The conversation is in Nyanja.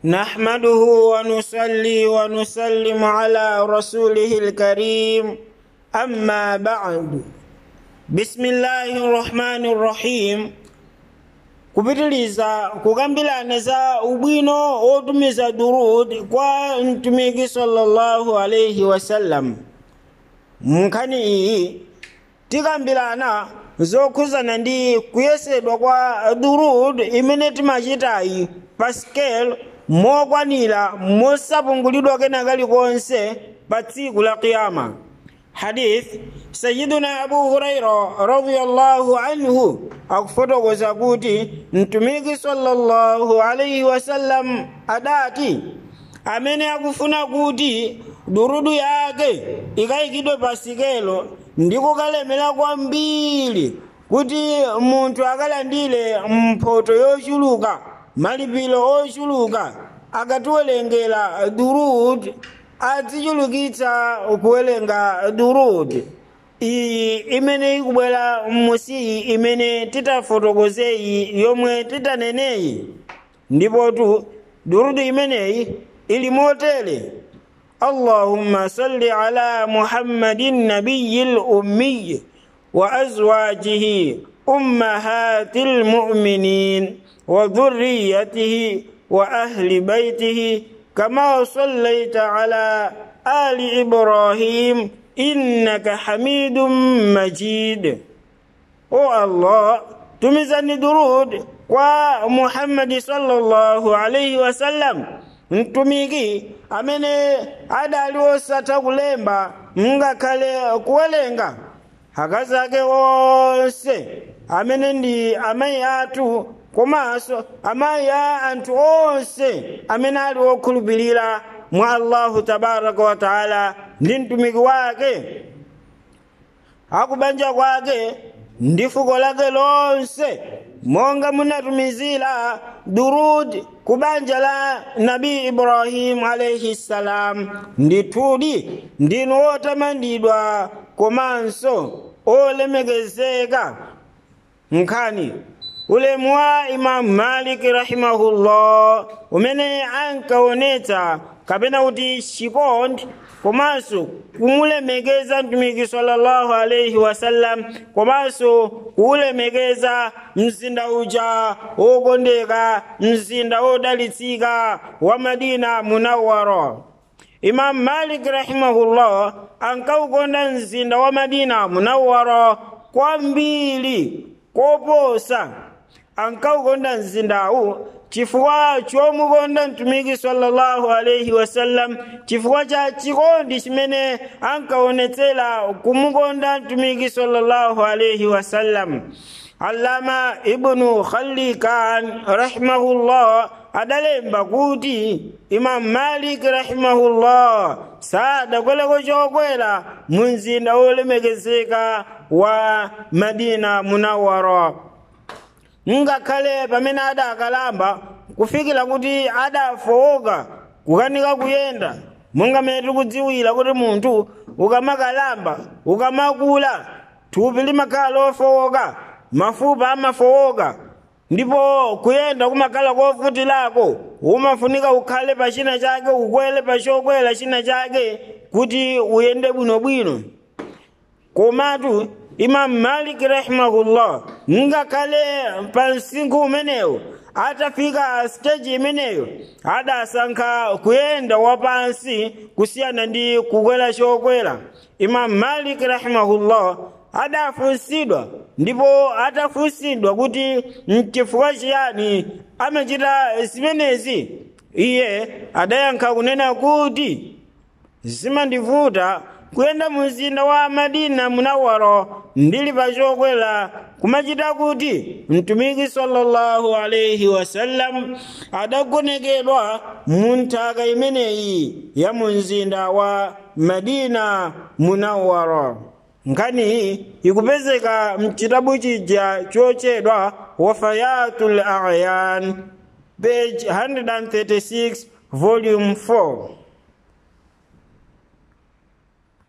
نحمده ونصلي ونسلم على رسوله الكريم أما بعد بسم الله الرحمن الرحيم kupitiliza kukambirana za ubwino wotumiza durud kwa mtumiki sallallahu alaihi wasallam munkhani iyi tikambirana zokhuzana ndi kuyesedwa kwa durud imene timachitayi pa scale mokwanira mosapungulidwa kena kalikonse pa tsiku la kiyama hadith sayiduna abu huraira radiyallahu anhu akufotokoza kuti mtumiki sallallahu alaihi wasallam adati amene akufuna kuti durudu yake ikayikidwe pa sikelo ndi kukalemera kwambiri kuti munthu akalandire mphoto yochuluka malipiro ochuluka akatiwerengera durud azichulukitsa kuwerenga durud iyi imene ikubwera musiyi imene titafotokozeyi yomwe titaneneyi ndipotu durudu imeneyi ili motere اللهم صل على محمد النبي الأمي وأزواجه أمهات المؤمنين وذريته وأهل بيته كما صليت على آل إبراهيم إنك حميد مجيد أو الله تمزني درود ومحمد صلى الله عليه وسلم mtumiki amene adali osatha kulemba ngakhale kuwerenga akazi ake onse amene ndi amayi athu komanso amayi a anthu onse amene ali okhulupirira mwa allahu tabaraka wa taala ndi mtumiki wake akubanja kwake ndi fuko lake lonse monga munatumizira durud ku banja la nabi ibrahimu alaihi ssalam ndithudi ndinu otamandidwa komanso olemekezeka nkhani ulemu wa imamu maliki rahimahullah umene ankaonetsa kapena kuti chikondi komanso kumulemekeza mtumiki sallallahu alaihi wasallam komanso kuulemekeza mzinda uja wokondeka mzinda wodalitsika wa madina munawwara imamu malik rahimahullah ankaukonda mzinda wa madina munawwara kwambiri koposa ankaukonda mzindawu chifukwa chomukonda mtumiki sallallahu alaihi wasallam chifukwa cha chikondi chimene ankaonetsera kumukonda mtumiki sallallahu alaihi wasallam allama ibnu khalikan rahimahullah adalemba kuti imamu malik rahimahullah sadakweleko chokwera mu mzinda wolemekezeka wa madina munawara ngakhale pamene adakalamba kufikira kuti adafowoka kukanika kuyenda monga mene tikudziwira kuti munthu ukamakalamba ukamakula thupi limakhala lofowoka mafupa amafowoka ndipo kuyenda kumakhala kovutilako umafunika ukhale pa china chake ukwele pa chokwera china chake kuti uyende bwinobwino komatu imamu maliki rahimahullah ngakhale pa msinkhu umenewo atafika siteji imeneyo adasankha kuyenda wapansi kusiyana ndi kukwera chokwera imamu maliki rahimahullah adafunsidwa ndipo atafunsidwa kuti mchifukwa chiyani amachita zimenezi iye adayankha kunena kuti zimandivuta kuyenda mu mzinda wa madina munawara ndili pa chokwera kumachita kuti mtumiki sallallahu alaihi wasallam adagonekedwa mu nthaka imeneyi ya mu mzinda wa madina munawara nkhani iyi ikupezeka mchitabu chija chochedwa wafayatul ayan page 136 volume 4